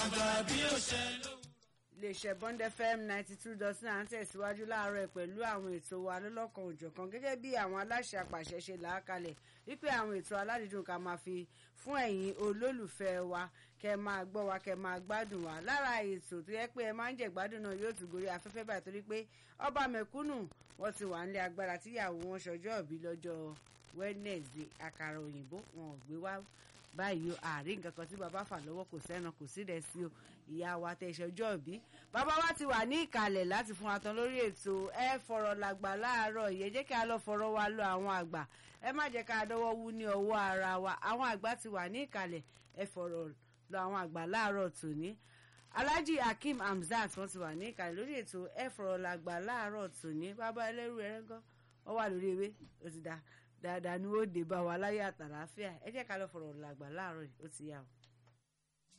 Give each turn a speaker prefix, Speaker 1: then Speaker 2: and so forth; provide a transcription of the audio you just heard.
Speaker 1: àgbà bí ó ṣe lówùrọ̀.
Speaker 2: iléeṣẹ́ bond fm ninety two dot nine tẹ̀síwájú láàárọ̀ pẹ̀lú àwọn ètò wa lọ́lọ́kan òjọ̀kan gẹ́gẹ́ bí àwọn aláṣẹ àpàṣẹ ṣe là á kalẹ̀ wípé àwọn ètò aládìídùn ká máa fi fún ẹ̀yin olólùfẹ́ wa kẹ́ máa gbọ́ wa kẹ́ máa gbádùn wa lára ètò tó yẹ pé ẹ máa ń jẹ gbádùn náà yóò tún gorí afẹ́fẹ́ báyìí torí pé ọba mẹ̀kúnnù wọ́n ti wà nílé agbára tíyàwó wọn ṣọjọ́ ìbí lọ́jọ́ wednesday àkàrà òyìnbó wọn ò gbé wá báyìí o àárín nǹkan kan tí bàbá fà lọ́wọ́ kò sẹ́ran kò sí rẹ̀ sí o ìyá wa tẹ ìṣọjọ́ ìbí bàbá wa ti wà ní ìkàlẹ̀ láti fún wa tán lórí ètò ẹ fọ̀rọ̀ làgbà láàárọ̀ yẹ jẹ́ kí a lọ fọ̀rọ̀ wa lọ àwọn àgbà ẹ má jẹ́ ká dọ́wọ́ wú ní ọwọ́ ara wa àwọn àgbà ti wà ní ìkàlẹ̀ ẹ fọ̀rọ̀ lọ àwọn àgbà láàárọ̀ tòní alhaji hakeem hamzat wọn ti wà ní ìkàlẹ̀ lórí ètò ẹ fọ̀rọ̀ làgbà láàárọ̀ tòní bàbá ẹlẹ́rú ẹ̀rẹ́gán wọ́n wà lórí ewé ó ti dá dáadáa ni ó dé bá wa láyé àtàlàáfíà ẹ jẹ́ ká lọ fọ̀rọ̀ làgbà láàárọ̀ yìí ó ti yá o.